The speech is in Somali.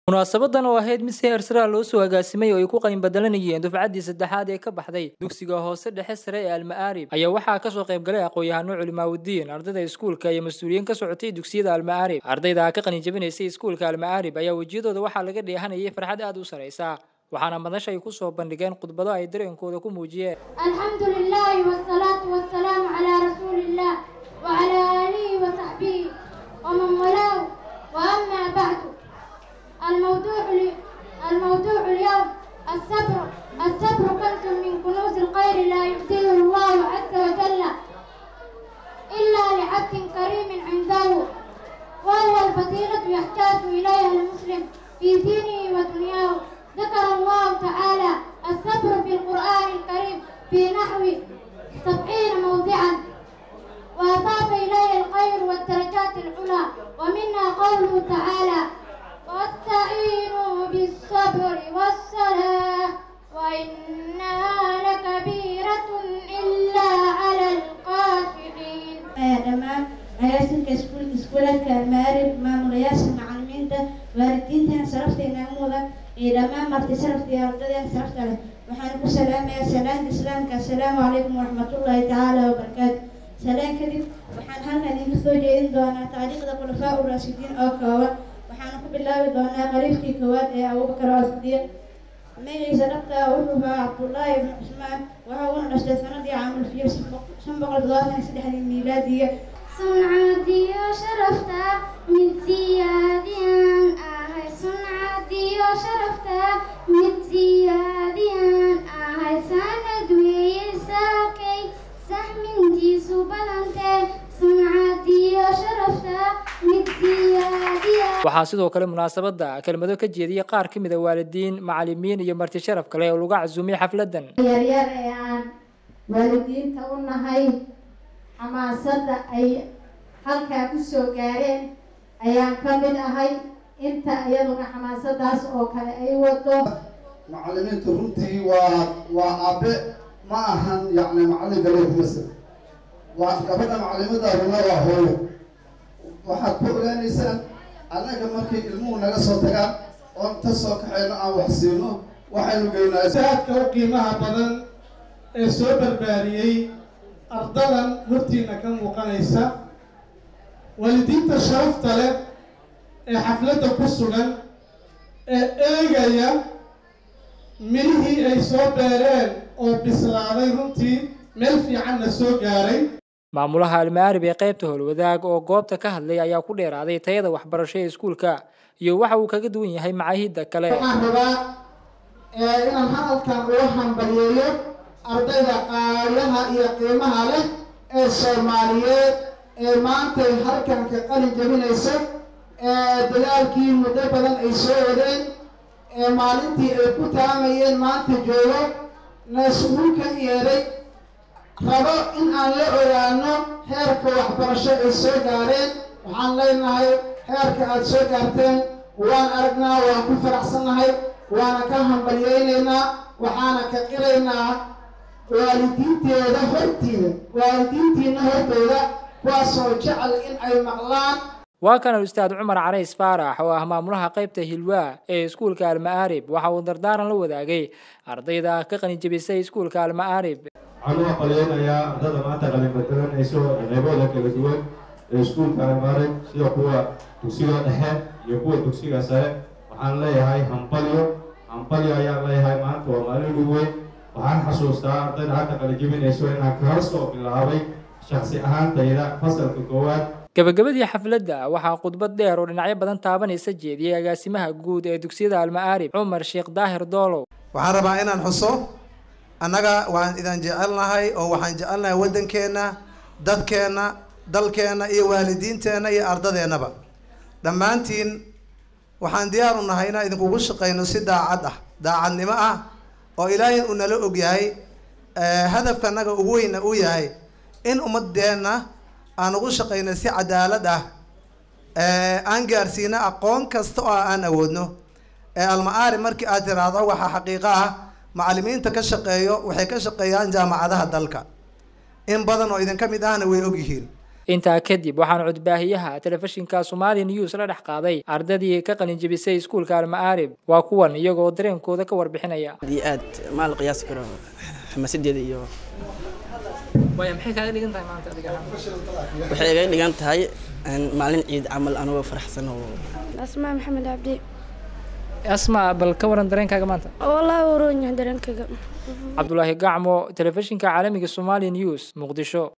munaasabadan oo ahayd mid si heersara loo soo agaasimay oo ay ku qalin badalanayeen dufcaddii saddexaad ee ka baxday dugsiga hoose dhexe sare ee alma'aarib ayaa waxaa kasoo qayb galay aqoon-yahano culimaawudiin ardayda iskuulka iyo mas-uuliyiin ka socotay dugsiyada alma'aarib ardayda ka qalin jabinaysay iskuulka alma'aarib ayaa wejiyadooda waxaa laga dheehanayay farxad aad u saraysa waxaana madasha ay ku soo bandhigeen khudbado ay dareenkooda ku muujiyeen الحمد لله والصلاة والسلام على رسول الله وعلى آله وصحبه ومن والاه وأما بعد الموضوع ل- الموضوع اليوم الصبر الصبر كنز من كنوز الخير لا يؤتيه الله عز وجل إلا لعبد كريم عنده وهو الفضيلة يحتاج إليها المسلم في دينه ودنياه ذكر الله تعالى الصبر في القرآن الكريم في نحو سبعين موضعا وأضاف إليه الخير والدرجات العلى ومنها قوله تعالى واستعينوا بالصبر والصلاة وإنها لكبيرة إلا على الخاشعين dhammaan agaasinka iskuul iskuuladka almaarib maamulayaasha macalimiinta waalidiintan sharafta inaaga mudan iyo dhammaan marti sharafta iyo ardadeen sharafta leh waxaan ku salaamayaa salaanta islaamka assalaamu calaykum waraxmatullaahi tacaala wabarakaatu salaan kadib waxaan halkan idinka soo jeedin doonaa taariikhda khulafaa u raashidiin oo kooban waxaana ku bilaabi doonaa qariifkii koowaad ee abubakar oo sidiiq magaciisa dhabta wuxuu ahaa cabdullaahi ibnu cusmaan waxa uuna dhashtay sanadii caamul fiyo shan boqol todobaatan iyo saddexdii miilaadiya suncadiyo sharafta mid siyaadiyaan ahay suncadiyo sharafta mid siyaadiyaan ahay sanad weeye saakay sahmintiisu badantee suncadiyo sharafta mid siyaadiyaan waxaa sidoo kale munaasabada kelmado ka jeediyey qaar ka mid a waalidiin macalimiin iyo marti sharaf kale oo lagu casuumay xafladan yaryar ee aan waalidiinta u nahay xamaasadda ay halkaa ku soo gaareen ayaan ka mid ahay inta iyaduna xamaasadaas oo kale ay wado macalimiintu runtii waa waa aabe ma ahan yacni macallin galiya kumasa waa gabadha macalimada runa waa hooyo waxaad ku ogaanaysaan annaga markay ilmuhu naga soo tagaan oon ta soo kaxayno aan wax siino waxaynu geynaa saadka u qiimaha badan ee soo barbaariyey ardadan hortiina ka muuqanaysa waalidiinta sharafta leh ee xafladda ku sugan ee eegaya midhihii ay soo beereen oo bislaaday runtii meel fiicanna soo gaaray maamulaha alma'aarib ee qaybta howlwadaag oo goobta ka hadlay ayaa ku dheeraaday tayada waxbarasho ee iskuulka iyo waxa uu kaga duwan yahay macaahidda kale waxaan rabaa ee inaan hadalkan uga hambalyeeyo ardayda qaalaha iyo qiimaha leh ee soomaaliyeed ee maantay halkanka qalin jabinaysa ee dadaalkii muddo badan ay soo wadeen ee maalintii ay ku taamayeen maanta joogo naasuulkan yeedhay rabo in aan la ogaano heerka waxbarasho ay soo gaareen waxaan leenahay heerka aada soo gaarteen waan aragnaa waan ku faraxsannahay waana ka hambalyeynaynaa waxaana ka qiraynaa waalidiinteeda hortiida waalidiintiina hortooda kuwaasoo jecel in ay maqlaan waa kana ustaad cumar carays faarax oo ah maamulaha qaybta hilwaa ee iskuulka alma'aarib waxa uu dardaaran la wadaagay ardayda ka qalin jabisay iskuulka alma'aarib waxaan u aqaleynayaa ardada maanta qalin badalanayso qaybooda kala duwan ee iskuulka almaarib sida kuwa dugsiga dhexe iyo kuwa dugsiga sare waxaan leeyahay hambalyo hambalyo ayaan leeyahay maanta waa maalin ugu weyn waxaan xasuustaa ardayda hadda qalin jabinayso inaan kala soo bilaabay shaksi ahaantayda fasalka koowaad gabagabadii xafladda waxaa khudbad dheer oo dhinacyo badan taabanaysa jeediyey agaasimaha guud ee dugsiyada alma'aarib cumar sheekh daahir doolow waxaan rabaa inaan xuso annaga waan idin jecelnahay oo waxaan jecelnahay waddankeenna dadkeenna dalkeenna iyo waalidiinteenna iyo ardadeennaba dhammaantiin waxaan diyaar u nahay inaan idinkugu shaqayno si daacad ah daacadnimo ah oo ilaahay uu nala og yahay hadafka annaga ugu weyna uu yahay in ummadeenna aan ugu shaqayno si cadaalad ah aan gaarsiino aqoon kasta oo aan awoodno alma-aari markii aad tiraahdo waxaa xaqiiqo ah macalimiinta ka shaqeeyo waxay ka shaqeeyaan jaamacadaha dalka in badan oo idinka mid ahna way ogyihiin intaa kadib waxaan codbaahiyaha telefishinka somali news la dhex qaaday ardadii ka qalinjebisay iskuulka alma'aarib waa kuwan iyagoo dareenkooda ka warbixinaya aad iyo aad ma la qiyaasi karo xamaasadeeda iyo waaya maxay kaaga dhigan tahay maanta adiga waxay iga dhigan tahay maalin ciid camal anigoo faraxsan oo asmaa maxamed cabdi asma bal ka waran dareenkaaga maanta wallaahi waroon yahay dareenkayga cabdulaahi gacmo telefishinka caalamiga somali news muqdisho